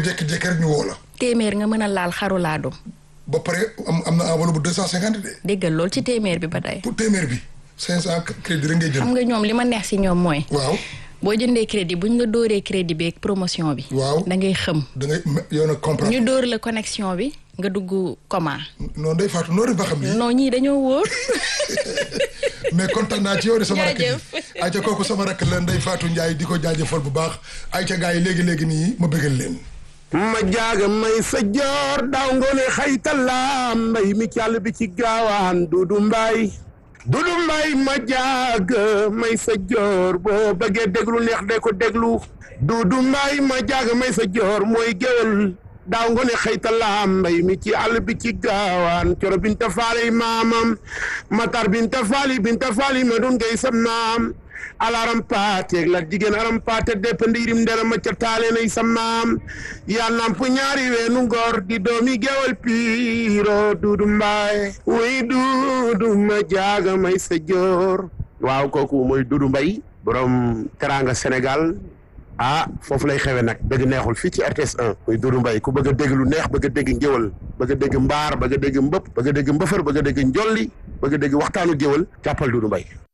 jékki-jékki rek ñu woo la téeméer nga mën a laal xaru laadum ba pare am am na enveloppe bu deux cent cinquante de déggal lool ci téeméer bi ba tey pour téeméer bi cinq cent crédit rek ngay jël xam nga ñoom li ma neex si ñoom mooy waaw boo jëndee crédit bu ñu la dóoree crédit bi ak promotion bi waaw da ngay xëm da ngay yow nag comprendre ñu dóor la connexion bi nga dugg comment noonu day faatu noonu ba xam lii non ñii dañoo wóor mais kontaan naa ci yow de sama rakk ji Jaajëf. ayca kooku sama rakk la Ndeye Fatou Ndiaye di ko jaajëfal bu baax ayca gars yi léegi léegi nii ma bëggal leen ma jaaga may sa joor daaw ngoone xaytalaam mbay mi càll bi ci gaawaan dudu mbay dudu mbay ma jaaga may sa joor boo bëggee déglu neex de ko déglu dudu mbay ma jaaga may sa joor mooy géwél daaw ngoone xaytalaam mbay mi ci àll bi ci gaawaan coro binta faali maamam matar binta faali binta faali ma dun ngay sa maam alaram paate la jigéen aram paate depp ndiirim ndera ma ca taalenay sa maam yaa namp ñaari weenu ngor di doomi gewal piiro duudu mbaay wuy duudu ma jaaga may sa joor waaw kooku mooy duudu mbay borom teranga sénégal ah foofu lay xewe nag dëgg neexul fii ci RTS 1 muy duudu mbay ku bëgg a dégg lu neex bëgg a dégg ngéwal bëgg a dégg mbaar bëgg a dégg mbëpp bëgg a dégg mbëfër bëgg a dégg njolli bëgg a dégg waxtaanu géwal jàppal duudu mbay